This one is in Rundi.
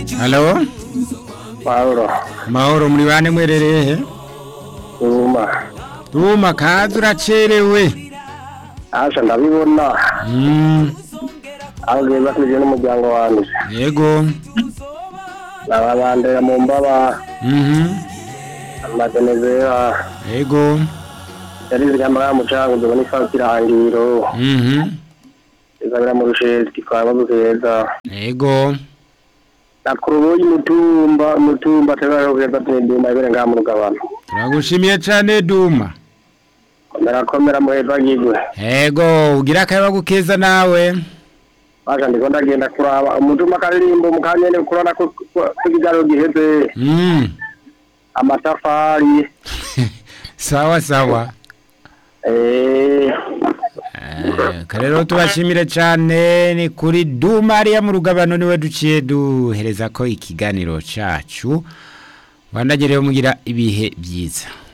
halo Paulo mahoro muri bane mwerereye he Duma duma kazi uracerewe Asha ndabibona Mm, aho geza tuje n'umuryango wanjye yego nababandera mu mbaba Mhm, amadenezera yego yari zigamara mu cango zibona ifasi irangiro Mhm, izabira mu rusheti twaba dukeza yego nakuruboyi mutumba mutumba tegaro keza tinduma ibere ngaha mu rugabano turagushimiye cane duma ndarakomera muheza gigwe yego ugira akayaba gukeza nawe Asha ndiko ndagenda kuraba umutumba karirimbo mukanyene kurana ko kigaro giheze Mm, amatafari sawa sawa eh Eh, karero tubashimire cane ni kuri duma ariya mu rugabano niwe duciye duhereza ko ikiganiro cacu wandagerewe mugira ibihe byiza